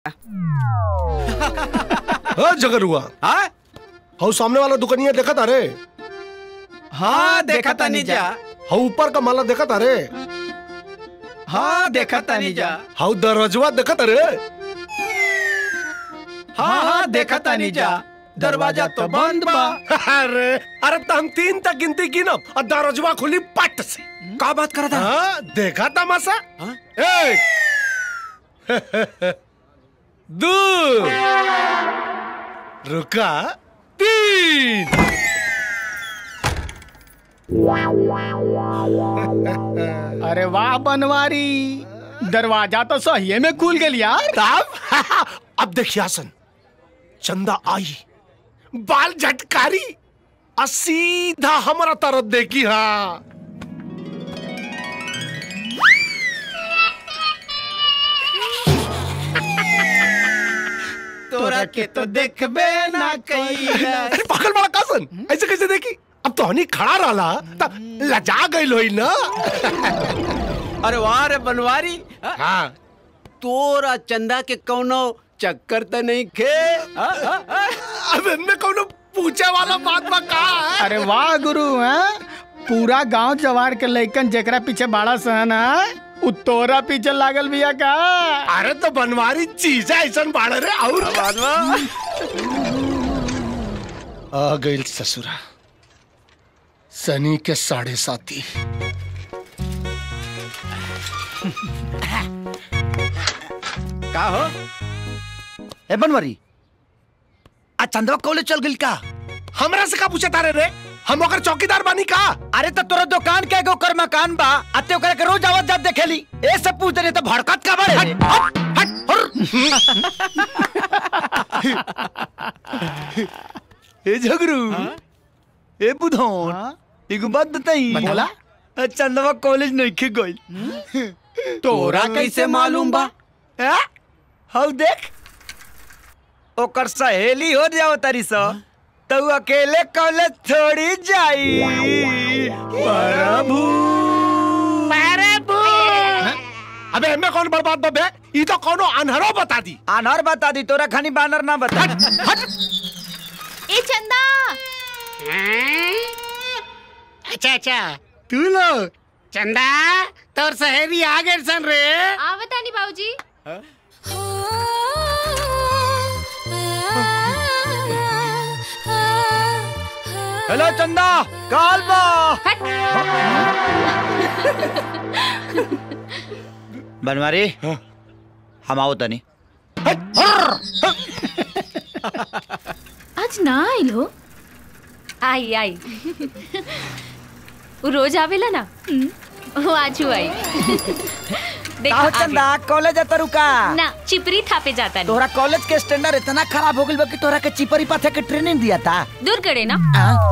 हाँ जगर हुआ हाँ हाउ सामने वाला दुकानिया देखा था रे हाँ देखा तानी जा हाउ ऊपर का माला देखा था रे हाँ देखा तानी जा हाउ दरवाजवा देखा था रे हाँ हाँ देखा तानी जा दरवाजा तो बंद बा अरे अरे तो हम तीन तक गिनती गिनब और दरवाजवा खुली पट से का बात कर रहा हाँ देखा तमाशा हाँ? एक दो रुका तीन अरे वाह बनवारी दरवाजा तो सही में खुल गया यार तब अब देखिए हसन चंदा आई बाल झटकारी और सीधा हमारा तरफ देखी हाँ तोरा के तो देखबे ना कई अरे पागल बड़ा कासन ऐसे कैसे देखी अब तो हनी खड़ा रहा तब लजा गई लोई ना अरे वाह रे बनवारी हाँ? हाँ तोरा चंदा के कौनो चक्कर तो नहीं खे हाँ, हाँ, हाँ? अब इनमें कौन पूछे वाला बात बा का है अरे वाह गुरु हैं पूरा गांव जवार के लइकन जेकरा पीछे बाड़ा सहन है उ तोरा पीछे लागल बिया का अरे तो बनवारी चीज है ऐसा बाढ़ रे और आ गई ससुरा सनी के साढ़े साथी का हो ए बनवरी आ चंदवा कॉलेज चल गई का हमरा से का पूछे तारे रे हम ओकर चौकीदार बानी का अरे तो तोरा दुकान के एगो कर मकान बा आते ओकरा के रोज आवत जात देखेली ए सब पूछ दे तो भड़कत का बड़े हट हट हट ए झगरू ए बुधौन एगो बात बताई बोला आ, चंदवा कॉलेज नहीं खे गई तोरा कैसे मालूम बा हैं? हौ देख ओकर सहेली हो जाओ तारी सो तो उ अकेले कॉलेज थोड़ी जाई प्रभु अबे हमें कौन बर्बाद बबे ई तो कोनो अनहरो बता दी आनर बता दी तोरा खानी बानर ना बता ए चंदा अच्छा अच्छा तू लोग चंदा तोर सहेली आ गए सन रे आवता नहीं बाबूजी हेलो चंदा काल बा हट बनवारी हम आओ तनी आज ना आइल हो आई आई वो रोज आवेला ना वो आज आई देखो काहो आ चंदा कॉलेज आता रुका गई। ना चिपरी थापे जाता नहीं तोहरा कॉलेज के स्टैंडर्ड इतना खराब हो गइल बा कि तोहरा के चिपरी पाथे के ट्रेनिंग दिया था दूर करे ना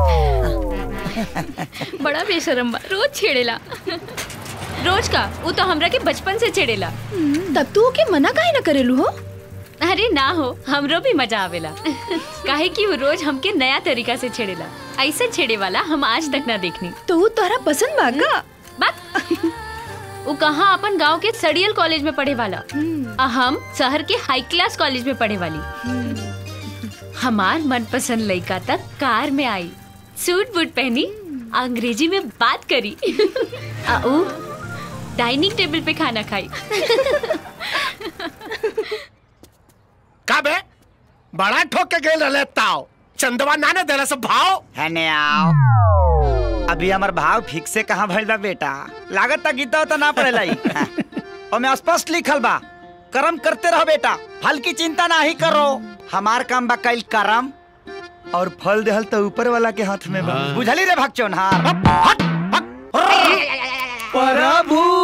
बड़ा बेशरम बा रोज छेड़ेला रोज का वो तो हमरा के बचपन से छेड़ेला तब तू के मना काहे न करेलू हो अरे ना हो हमरो भी मजा आवेला काहे कि वो रोज हमके नया तरीका से छेड़ेला ऐसा छेड़े वाला हम आज तक ना देखनी तो वो तोहरा पसंद बा का बात वो कहाँ अपन गांव के सड़ियल कॉलेज में पढ़े वाला आ हम शहर के हाई क्लास कॉलेज में पढ़े वाली हमार मनपसंद लड़का तक कार में आई सूट बूट पहनी अंग्रेजी में बात करी आ ऊ डाइनिंग टेबल पे खाना खाई का बे बड़ा ठोक के गेल रहले ताव चंदवा नाने देला सब भाव है ने आओ अभी हमार भाव ठीक से कहाँ भइल बा बेटा लागत ता गीता तो ना पड़ेला ई। हाँ। ओमे स्पष्ट लिखल बा कर्म करते रहो बेटा फल की चिंता ना ही करो हमार काम बा कल कर्म और फल देहल तो ऊपर वाला के हाथ में बा बुझली रे भगचोन हार हट हट प्रभु